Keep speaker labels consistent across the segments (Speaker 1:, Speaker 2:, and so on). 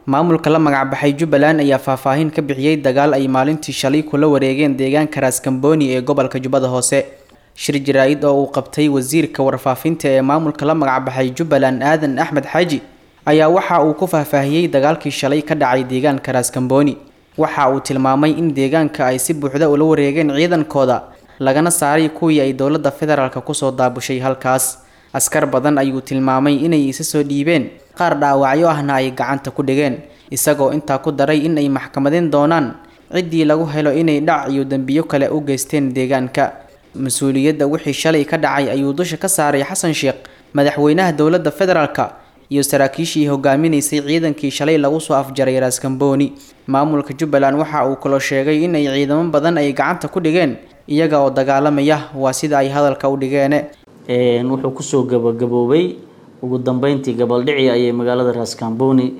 Speaker 1: maamulka la magacbaxay jubbaland ayaa faahfaahin ka bixiyey dagaal ay maalintii shalay kula wareegeen deegaanka raaskambooni ee gobolka jubbada hoose shir jaraa-id oo uu qabtay wasiirka warfaafinta ee maamulka la magacbaxay jubbaland aadan axmed xaaji ayaa waxa uu ku faahfaahiyey dagaalkii shalay ka dhacay deegaanka raaskambooni waxa uu tilmaamay in deegaanka ay si buuxda ula wareegeen ciidankooda lagana saaray kuwii ay dowladda federaalk kusoo daabushay halkaas askar badan ayuu tilmaamay inay isa soo dhiibeen qaar dhaawacyo ahna ay gacanta ku dhigeen isagoo intaa ku daray in ay maxkamadeen doonaan ciddii lagu helo inay dhac iyo dembiyo kale u geysteen deegaanka mas-uuliyadda wixii shalay ka dhacay ayuu dusha ka saaray xasan sheekh madaxweynaha dowladda federaalk iyo saraakiishii hogaaminaysay ciidankii shalay lagu soo afjaray raaskambooni maamulka jubbaland waxa uu kaloo sheegay in ay ciidamo badan ay gacanta ku dhigeen iyaga oo dagaalamaya waa sida ay hadalka u dhigeene
Speaker 2: wuxuu kusoo gabagaboobay ugu dambeyntii gabaldhici ayay magaalada raaskambooni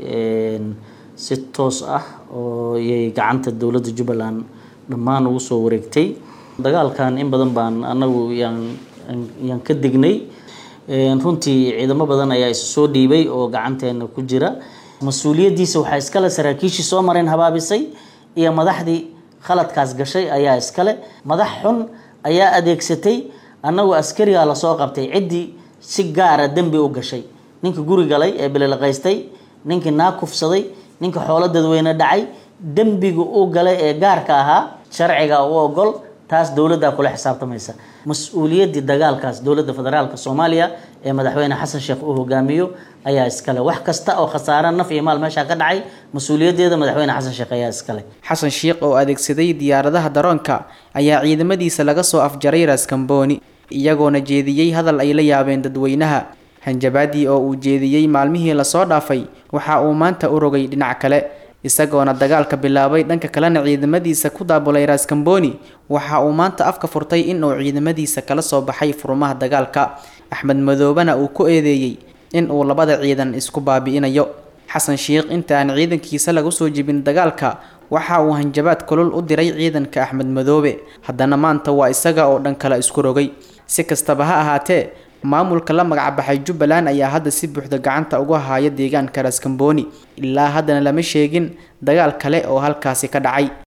Speaker 2: si toos ah oo yay gacanta dowladda jubbaland dhammaan ugu soo wareegtay dagaalkan in badan baan anagu yaan yaan ka dignay runtii ciidamo badan ayaa isu soo dhiibay oo gacanteena ku jira mas-uuliyaddiisa waxaa iskale saraakiishii soo mareen habaabisay iyo madaxdii khaladkaas gashay ayaa iskale madax xun ayaa adeegsatay annagu askarigaa lasoo qabtay ciddii si gaara dembi u gashay ninka guri galay ee bililaqaystay ninkii naa kufsaday ninka xoolo dadweyne dhacay dembiga u galay ee gaarka ahaa sharciga u ogol taas dowladdaa kula xisaabtamaysa mas-uuliyaddii dagaalkaas dowladda federaalk soomaaliya ee madaxweyne xasan sheekh uu hogaamiyo ayaa iskale wax kasta oo khasaare naf iyo maal meeshaa ka dhacay mas-uuliyaddeeda madaxweyne xasan sheekh ayaa iskale
Speaker 1: xasan sheekh oo adeegsaday diyaaradaha daroonka ayaa ciidamadiisa laga soo afjaray raaskambooni iyagoona jeediyey hadal ay la yaabeen dadweynaha hanjabaadii oo uu jeediyey maalmihii lasoo dhaafay waxa uu maanta u rogay dhinac kale isagoona dagaalka bilaabay dhanka kalena ciidamadiisa ku daabulay raaskambooni waxa uu maanta afka furtay in uu ciidamadiisa kala soo baxay furmaha dagaalka axmed madoobena uu ku eedeeyey in uu labada ciidan isku baabi'inayo xasan sheekh inta aan ciidankiisa lagu soo jibin dagaalka waxa uu hanjabaad kulul u diray ciidanka axmed madoobe haddana maanta waa isaga oo dhan kale isku rogay si kastaba ha ahaatee maamulka la magacbaxay jubbaland ayaa hadda si buuxda gacanta uga haya deegaanka raaskambooni ilaa haddana lama sheegin dagaal kale oo halkaasi ka dhacay